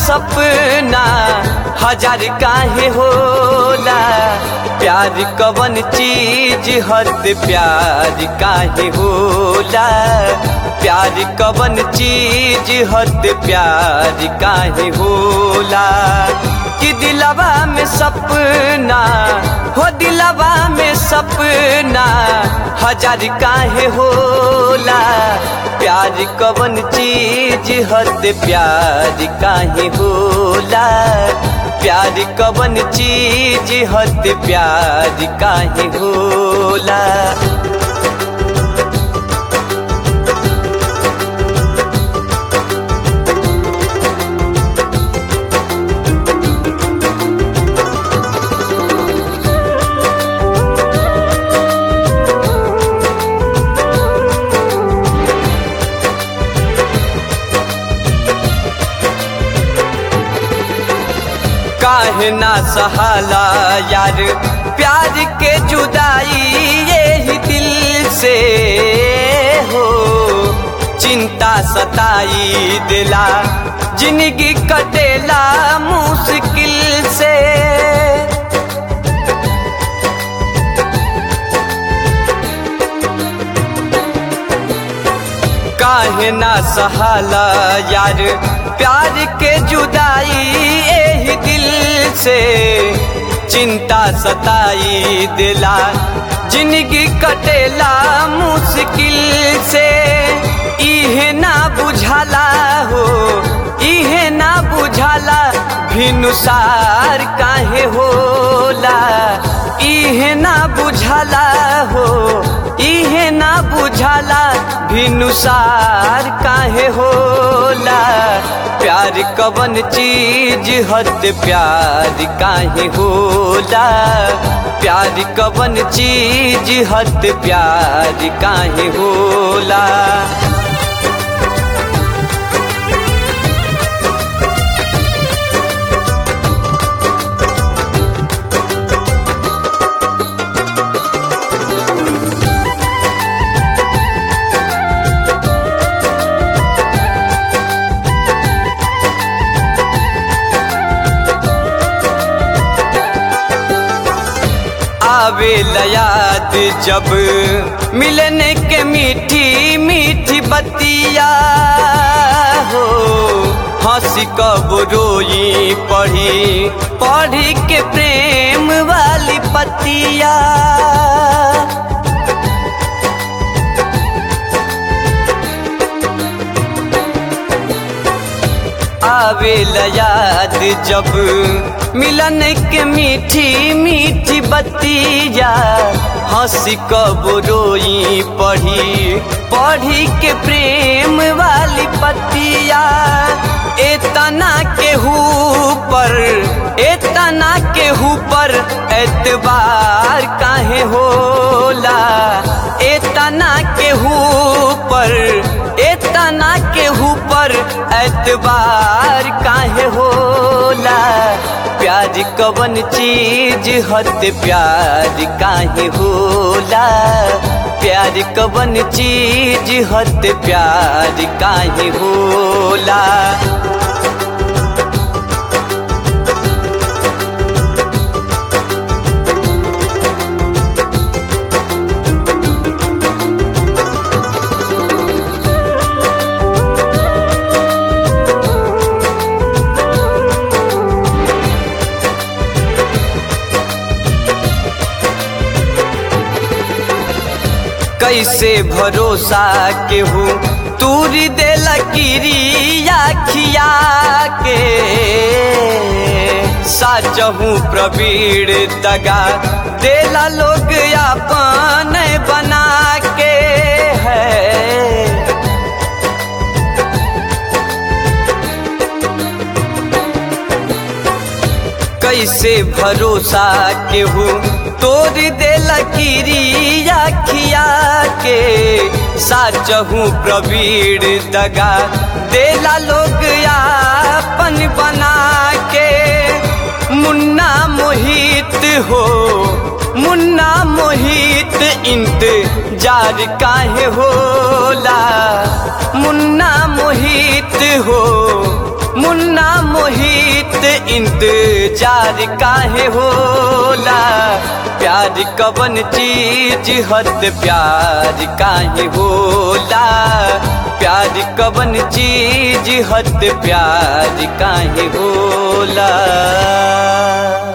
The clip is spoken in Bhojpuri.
सपना हजार काहे होला प्यार कवन चीज हद प्यार काहे होला प्यार कवन चीज हद प्यार काहे होला कि दिलवा में सपना हो दिलवा में सपना हजार काहे होला प्यार कवन चीज हद प्यार काहे होला प्यार कवन चीज हद प्यार काहे होला काहे ना सहाला यार प्यार के जुदाई यही दिल से हो चिंता सताई दिला जिंदगी कटेला मुश्किल से काहे ना सहाला यार प्यार के जुदाई यही दिल से चिंता सताई दिला जिंदगी कटेला मुश्किल से इहे ना बुझाला हो इहे ना बुझाला भिनुसार काहे होला इहे ना बुझाला हो इहे ना बुझाला भिनुसार काहे होला प्यार कवन चीज हद प्यार काहे होला प्यार कवन चीज हद प्यार काहे होला आवे याद जब मिलने के मीठी मीठी बतिया हो हंसी कब रोई पढ़ी पढ़ी के प्रेम वाली पतिया आवे याद जब मिलन के मीठी मीठी बतिया हंसी कब रोई पढ़ी पढ़ी के प्रेम वाली पतिया एतना के पर एतना के पर एतबार काहे होला एतना के पर एतना के पर एतबार काहे होला प्यार कवन चीज हद प्यार काहे होला प्यार कवन चीज हद प्यार काहे होला कैसे भरोसा केहू तूरी दे लकीरिया खिया के साचहू प्रवीण दगा देला लोग अपन बना के है कैसे भरोसा केहू तोड़ दे लकीरिया खिया के साचहू प्रवीण दगा देला लोग अपन बना के मुन्ना मोहित हो मुन्ना मोहित इंतजार काहे होला मुन्ना मोहित हो मुन्ना मोहित इंतजार काहे होला प्यार कवन चीज हद प्यार काहे होला प्यार कवन चीज हद प्यार काहे होला